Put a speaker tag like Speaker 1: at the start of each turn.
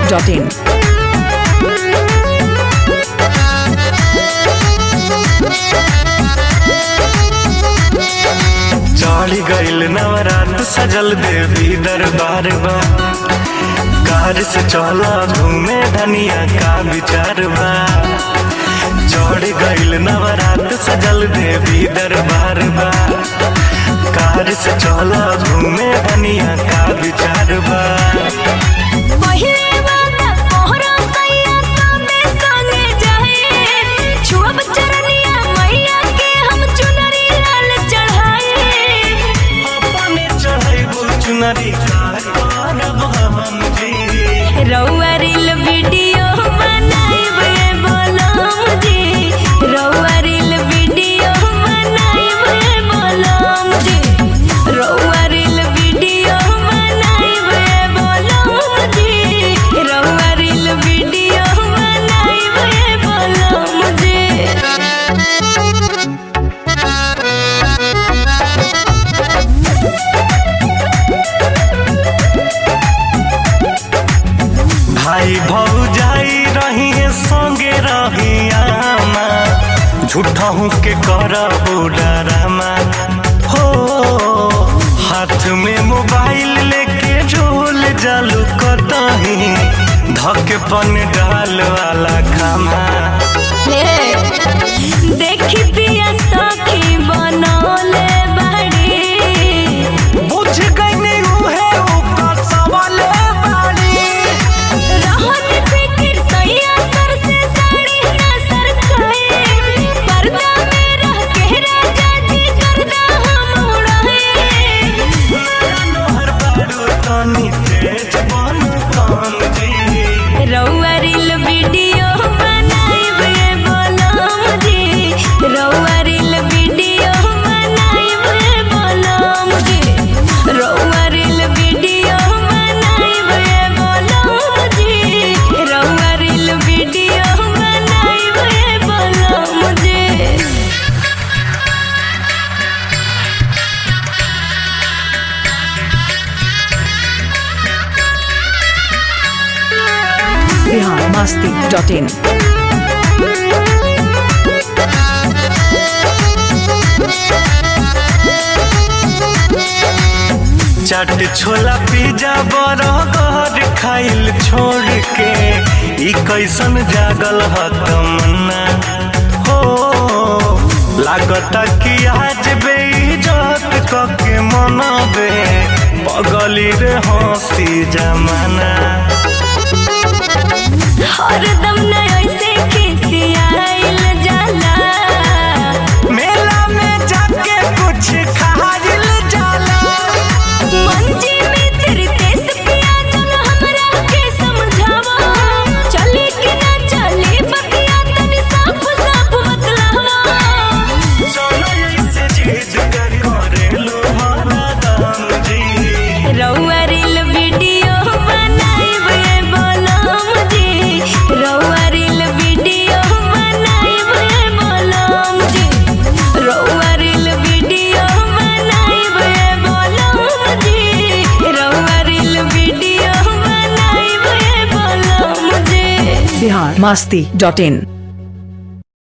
Speaker 1: masti.in.
Speaker 2: चढ़ गईल नवरात सजल देवी दरबार बा कार से चला घूमे धनिया का विचार बा चढ़ गईल नवरात सजल देवी दरबार बा कार से चला घूमे धनिया का विचार बा
Speaker 3: पहिले वाला मोहरा सैया तमे संगे जाए छुअब चरनिया मैया के हम चुनरी लाल चढ़ाए
Speaker 2: अपने चढ़ैबू चुनरी कार करब हम जी
Speaker 3: रउआ रील वीडियो बनाइबे बोलम जी रउआ रील वीडियो बनाइबे बोलम जी रउआ रील वीडियो बनाइबे बोलम जी रउआ रील वीडियो बनाइबे बोलम जी
Speaker 2: भाई भौजाई रही है संगे रही आमा झूठा हूँ के करबो डरामा हो हाथ में मोबाइल लेके झोल जालू कतही धके पन डाल वाला खामा
Speaker 3: देखी पिया सखी बनौले बड़ी
Speaker 2: बुझ गई उहे ऊपर सवाले बाड़ी
Speaker 3: रहन फिकिर सैया सर से साड़ी ना सर खाए पर्दा में रह के राजा जी करदा हम उड़ाए
Speaker 2: नोहर बारू तनी तेज बन कान जी
Speaker 3: रउआ रील वीडियो बनाइबे बोलम जी रउआ रील वीडियो बनाइबे बोलम जी रउआ रील वीडियो बनाइबे बोलम जी रउआ रील वीडियो बनाइबे बोलम जी
Speaker 1: Bihar masti.in.
Speaker 2: चाट छोला पिज्जा बर्गर खाइल छोड़ के ई कैसन जागल ह तमन्ना हो लागता कि आज बेइज्जत कके मनबे पगली रे हंसी जमाना
Speaker 3: हरदम न ऐसे खिसियाइल जाला
Speaker 2: मेला में जाके कुछ खाइल जाला
Speaker 3: मंजी में तेरे देश पिया चल हमरा के समझावा चले कि ना चले बतिया तनी साफ साफ बतलावा
Speaker 2: चलो ऐसे जिद कर करेलू हरा दाम जी
Speaker 3: रउआ रील वीडियो बनाइबे बोलम जी रउआ रील वीडियो बनाइबे बोलम जी रउआ रील वीडियो बनाइबे बोलम जी रउआ रील वीडियो बनाइबे बोलम जी
Speaker 1: Bihar masti.in.